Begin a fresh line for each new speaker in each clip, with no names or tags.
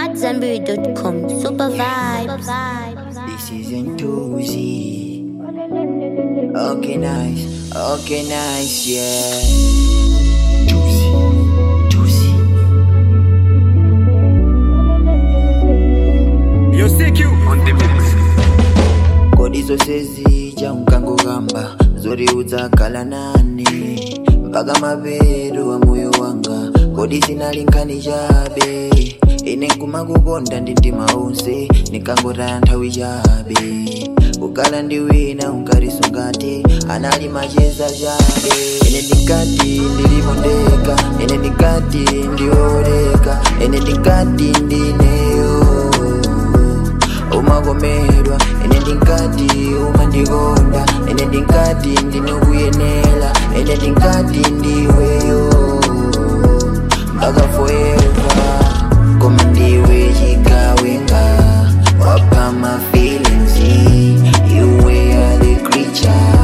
AmadZanbury.com. Super vibes.
This isn't too easy. Okay, nice. Okay, nice, yeah. Juicy. Juicy.
Yo, CQ on the mix.
kodi zose zija unkangogamba zoriudza kala nani mpaka mapeto wa moyo wanga kodi sinalinkani chabe ine nkumakukonda ndi mtima onse nikangotaya nthawi chabe kukala ndi wina unkarisungati anali macheza chabe ine ndikati ndilipondeka ine ndikati ndioleka ine ndikati ndineyo umakomedwa ine ndinkati umandikonda ine ndinkati ndinokuyenela ine ndinkati ndiweyo mpaka forever koma ndiwe chigawenga wapha my feelings iwe are the creature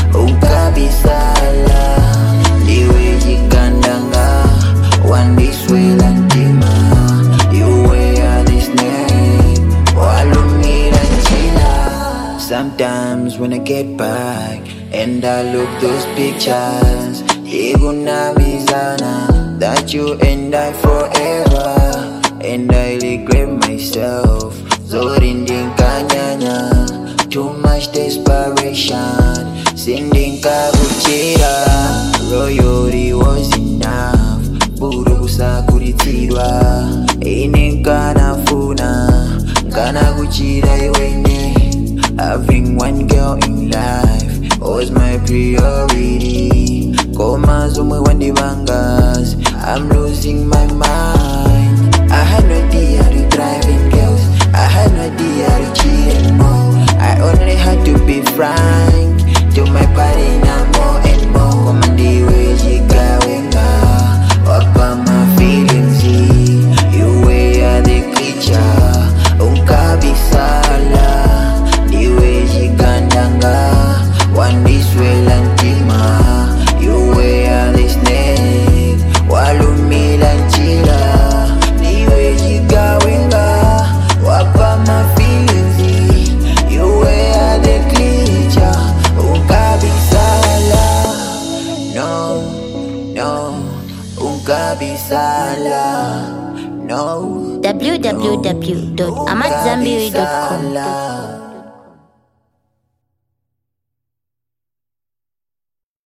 ukabisala ndiwe chikandanga wandiswela mtima iwe are the snake walumira njila Sometimes when I get back and I look those pictures, ikunamizana that you and I forever, and I regret myself. Zori ndinkanyanya, too much desperation, sindinkakuchira. Royalty was enough, buru kusakuritsidwa, ine nkanafuna, nkanakuchira iwene. Having one girl in life was my priority. Koma zomwe wandibangas, I'm losing my mind. I had no idea to driving girls, I had no idea to cheating more. I only had to be frank, to my party now more and more. Koma ndiwe chigawenga, wapa my feelings. You were the creature, unkabisala ndiwe chikandanga wandiswela mtima iwe are snake walumila njira ndiwe chigawenga wapa mafilizi iwe are the creature unkabisala no no unkabisala no
www.amadzanbury.com.
unkabisala.